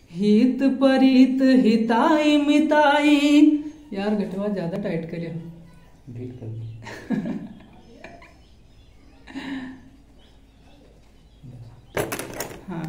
हित परित हिताई मिताई यार घटवा ज्यादा टाइट करियो ढील कर हाँ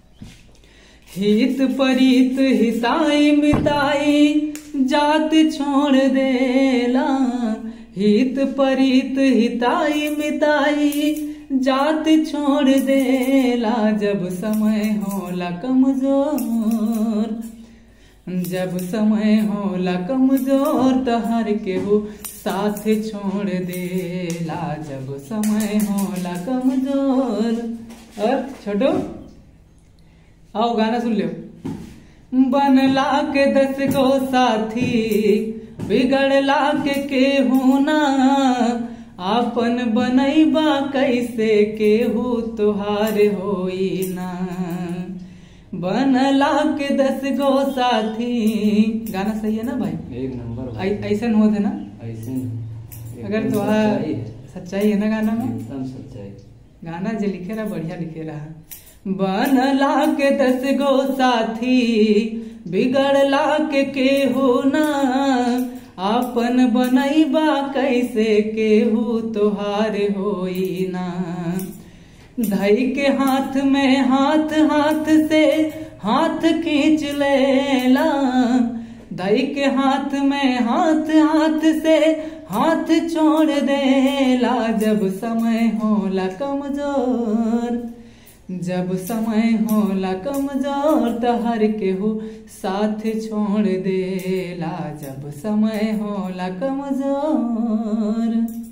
हित परित हिताई मिताई जात छोड़ देला हित परित हिताई मिताई जात छोड़ देला जब समय होला कमजोर जब समय होला कमजोर त हर केहू साथ छोड़ देला जब समय होला कमजोर और छोटो आओ गाना सुन लियो बनला के दस गो साथी बिगड़ला के केहू ना आपन बनैबा कैसे केहू तुहार होई ना बनला के दस गो साथी गाना सही है ना भाई एक नंबर भाई। ऐ- ऐसन होत है ना ऐसे नहीं। अगर एकदम तुहार सच्चाई है सच्चाई है ना गाना में एकदम सच्चाई गाना जे लिखे रहा बढ़िया लिखे रहा बनला के दस गो साथी बिगड़ला के केहू ना आपन बनैबा कैसे केहू तोहार होई ना धई के हाथ में हाथ हाथ से हाथ खींच लेला धई के हाथ में हाथ हाथ से हाथ छोड़ देला जब समय होला कमजोर जब समय होला कमजोर त हर केहू साथ छोड़ देला जब समय होला कमजोर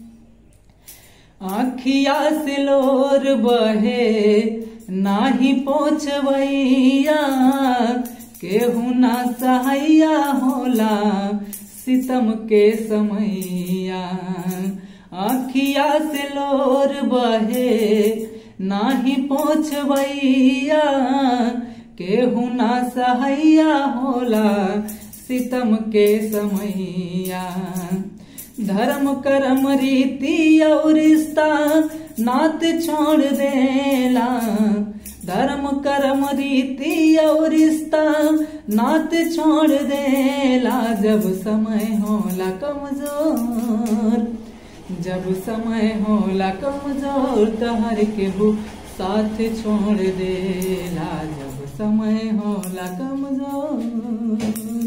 आखिया से लोर बहे नाही पोछवैया केहू ना सहाया होला सितम के समैया आखिया से लोर बहे नाही पोछवैया केहू ना सहाया होला सितम के समैया धर्म कर्म रीति और रिश्ता नात छोड़ देला धर्म कर्म रीति और रिश्ता नात छोड़ देला जब समय होला कमजोर जब समय होला कमजोर त हर केहू साथ छोड़ देला जब समय होला कमजोर